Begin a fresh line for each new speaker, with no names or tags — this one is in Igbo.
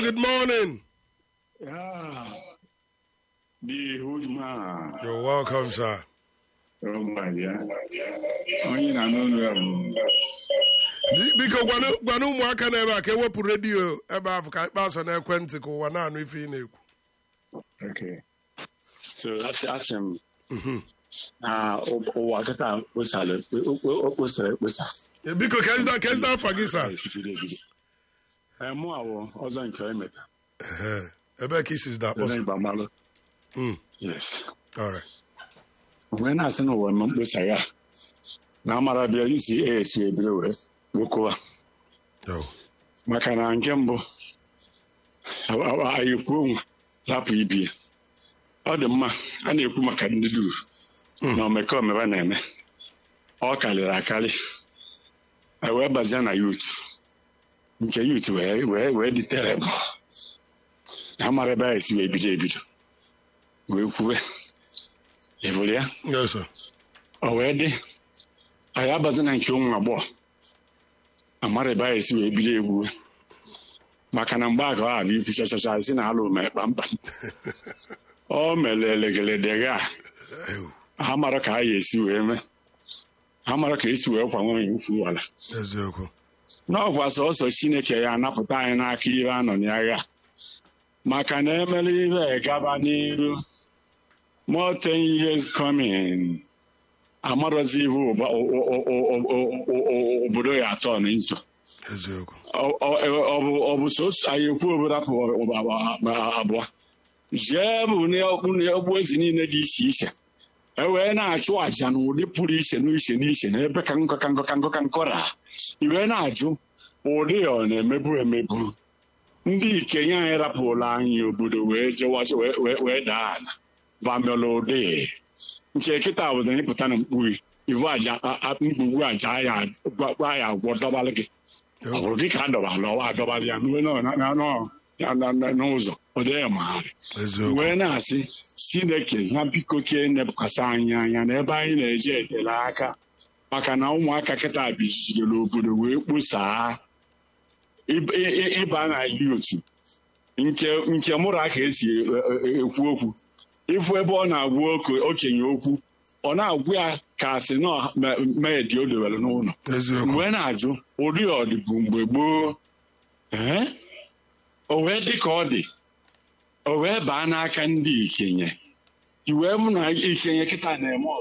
good morning.
Yeah. The huge man.
You're welcome, sir.
Oh my God. Onye na-anụ ọnụ ya bụ
Bi- Biko gwana gwana ụmụaka na ebe a ka ewepụ redio ebe ahụ ka ikpe asọ n'ekwentị ka ụwa na-anụ ife ị na-ekwu.
Okay. So asị asị m na ụ- ụwa kịta kposara o kposara ekposa.
Eh, Biko kezida kezida afa gị sa.
Ebido ebido. Ee, mụ awụ ọzọ nke emeta.
Ehe. Ebee ka isi da
Onye
akpọsa?
Igbo amalụ.
Mm.
Yes.
All right.
Onwe na-asị na ụwa ma mkposa ya na amara bịa isi esi ebido wee wekụwa.
Yo.
maka na nke mbụ anyị kwuo nwa rapụ ibie ọ dị mma a na-ekwu maka ndị duru na omekome na-eme ọ karịrị akarị e wee bazie na yut nke yut wee wee wee dị terebụl na mara ebe anyị si wee bido ebido wee kwuwe ịbụrụ ya
Yes, sir.
o wee dị anyị abazi na nke ụmụ agbọghọ amara ebe anyị si wee bido egwuwe maka na mgbe aga ọ abịa ikwu chachacha si na alụ mere kpamkpam o mere elegeledega
Ew.
ha mara ka anyị esi wee mee ha mara ka esi wee kwa nwaanyị ukwu wala
Eziokwu.
n'ọkwa sọsọ chineke ya anapụta anyị n'aka ihe a nọ n'agha maka na emere ihe gaba n'iru more ten years coming amarozi ihe ụba- o- o- o- o- o- o- o- obodo ya atọ na njọ
Eziokwu.
Ọ- ọ ọ bụ ọ bụ sọsọ anyị ekwu obodo apụ abụọ jee bụ n'ọkpụ na ọgbụ ezi niile dị iche iche e wee na-achụ àjà n'ụdị pụrụ iche n'iche n'iche n'ebe ka nkọ ka nkọ ka nkọ ka nkọra i wee na-ajụ ụdị ya ọ na-emebu emebu ndị ikenye anyị rapụrụ anyị obodo wee jewazi wee wee- wee daa ala vamela ụdị nke kịta obodo anyị pụta na mkpughe ivu aja a- a- mkpugbu aja ya gwa gwa ya agwọ dọbalị gị ọ
Yo.
bụrụ gị ka a dọbala ọwa adọbalị ya n'uwe nọ na- na- nọ- ya na- na- n'ụzọ ọ dị ya magharị
Eziokwu.
wee na-asị chineke ya biko ke nepụkwasị anyị anya n'ebe anyị na-eje etele aka maka na ụmụaka kịta bizidoro obodo wee kposaa ịb- ị- ị- ịba na yutu nke nke mụrụ aka esi e- e- ekwu okwu ịfụ ebe ọ na-agwa oke- okenye okwu ọ na-agwa ya ka asị na mee dị o dowere n'ụlọ
Eziokwu.
mgbe na-ajụ ụdị ọdịbụ mgbe gboo ee o wee dị ka ọ dị o wee baa n'aka ndị ikenye i wee mụ na ikenye kịta na-eme